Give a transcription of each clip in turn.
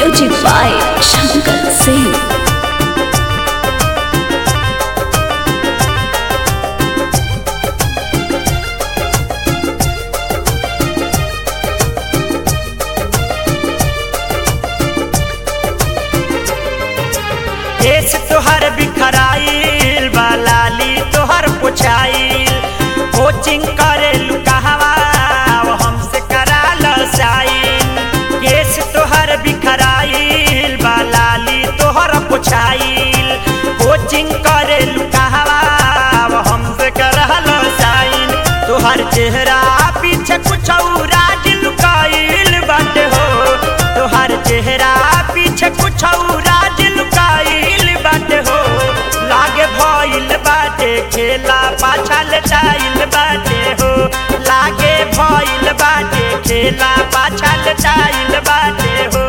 Music by Shankar Singh. केस तोहर बिखराइल बालाली तोहर पुछाइल coaching करे कहवा अब हमसे करा लो साइन केस तोहर बिखराइल बालाली तोहर पुछाइल कोचिंग करे कहवा अब हमसे करा लो साइन तोहर चेहरा पीछे कुछ राज लुकाइल बाटे हो तोहर चेहरा पीछे कुछ राज लुकाइल बाटे हो लागे भइल बाटे खेला पाछा लटाइल बाटे हो लागे भइल बाटे खेला पाछा लटाइल बाटे हो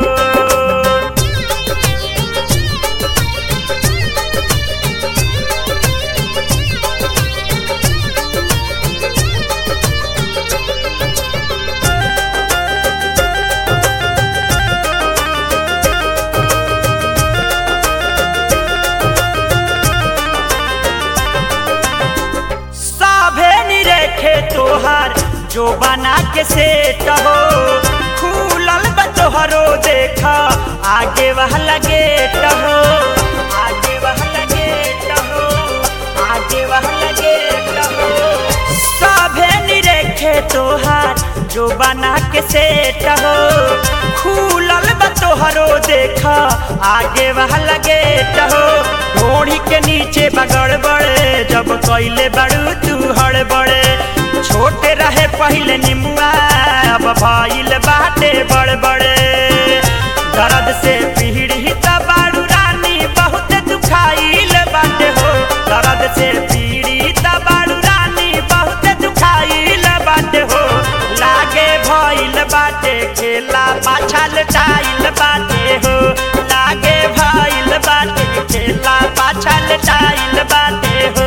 सभे निरेखे तोहार जो बना के सेट हो खुलल बा तोहरो देखा आगे वह लगे हो आगे वह लगे हो आगे वह लगे हो सभे निरेखे तोहार जो बना के सेट हो खुलल बा तोहरो देखा आगे वह लगे हो ढोड़ी के नीचे बगड़ बड़े जब कैले बड़ू तू हड़बड़े छोटे रहे पहले निमुआ अब भइल बाटे बड़ बड़े दर्द से पीड़ित बाड़ू रानी बहुत दुखाइल बाटे हो दर्द से पीड़ित बाड़ू रानी बहुत दुखाइल बाटे हो लागे भइल बाटे खेला पाछा लटाइल बाटे हो लागे भइल बाटे खेला पाछा लटाइल बाटे हो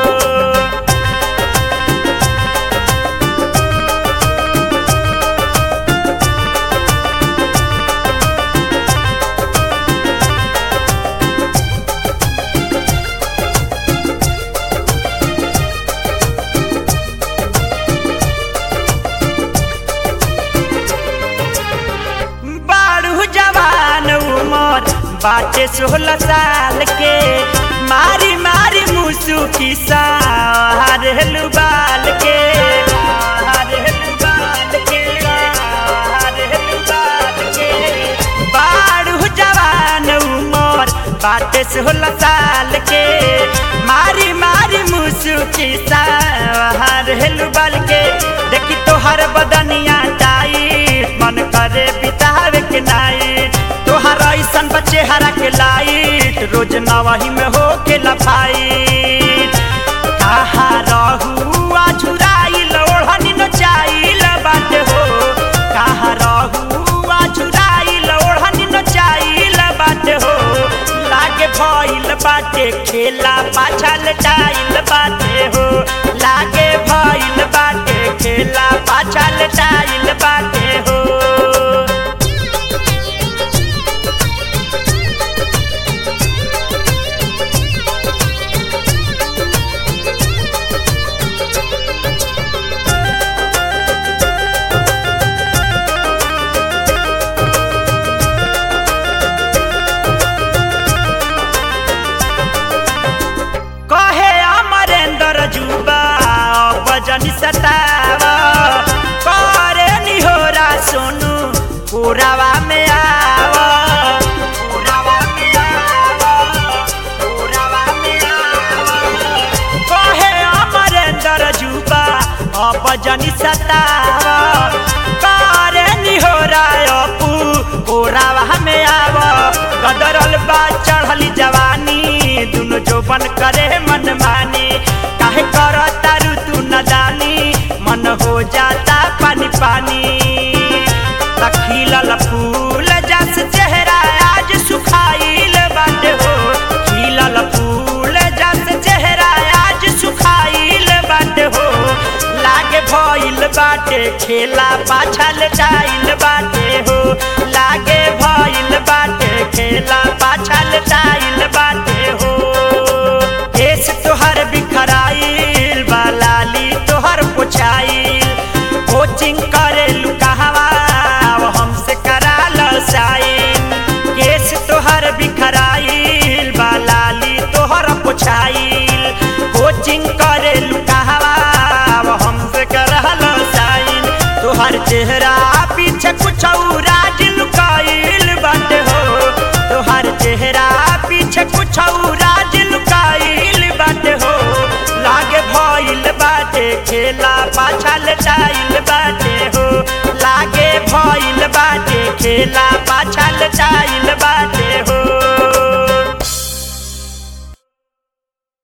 बारू जवान उमर बाटे सोलह साल के मारी मारी मुसु की सारेलु बाल के हारेलु बाल के हारेलु बाल के बारू जवान उमर बाटे सोलह साल के मारी मारी मुसु की सारेलु बाल के देखी तोहर बदनिया टाइट मन करे बितावे के नाइट तोहर ऐसन बच्चे हरा के लाइट रोज नवही में हो के लफाइट कहा रहू आझुराइल ओढ़नी नचाइल बाटे हो कहा रहू आझुराइल ओढ़नी नचाइल बाटे हो लागे भइल बाटे खेला पाछा लटाइल बाटे हो लागे भइल बाटे खेला पाछा लटाइल बाटे हो कहे अमरेंद्र जुबा बजनी सतावा करे निहोरा सोनू पुरावा में आवा पुरावा में आवा पुरावा में आवा कहे अमरेंद्र जुबा बजनी सतावा करे निहोरा अपू पुरावा में आवा गदरल बा चढ़ली जवानी दुनो जोबन करे मन मानी काहे कर तारू तू न जानी मन हो जाता पानी पानी खिलल फूल जस चेहरा आज सुखाइल बाटे हो खिलल फूल जस चेहरा आज सुखाइल बाटे हो लागे भइल बाटे खेला पाछल जाइल बाटे हो लागे भइल बाटे शॉपिंग करे लुकावा अब हमसे करहलो साइन तोहर चेहरा पीछे कुछ राज लुकाइल बाटे हो तोहर चेहरा पीछे कुछ राज लुकाइल बाटे हो लागे भइल बाटे खेला पाछा लटाइल बाटे हो लागे भइल बाटे खेला पाछा लटाइल बाटे